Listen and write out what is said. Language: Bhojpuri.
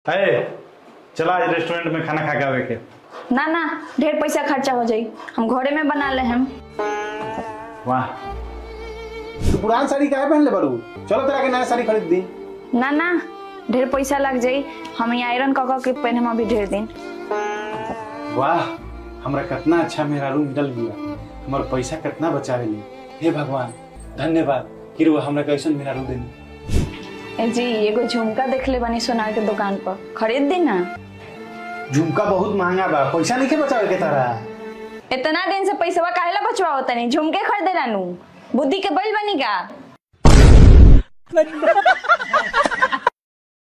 है चला आज रेस्टोरेंट में खाना खा के आवे के ना ना ढेर पैसा खर्चा हो जाई हम घरे में बना ले हम वाह तू पुरान साड़ी काहे पहन ले बड़ू चलो तेरा के नया साड़ी खरीद दी ना ना ढेर पैसा लग जाई हम ये आयरन कक के पहने में अभी ढेर दिन वाह हमरा कितना अच्छा मेरा रूम मिलल गया हमार पैसा कितना बचावे ली हे भगवान धन्यवाद कि रुआ हमरा कैसन मेरा रूम देनी ए जी एगो झुमका देख ले बनी सोनार के दुकान पर खरीद दी ना झुमका बहुत महंगा बा पैसा नहीं के बचावे के तारा इतना दिन से पैसा काहेला बचवा होता नहीं झुमके खरीदे रानू बुद्धि के बैल बनी का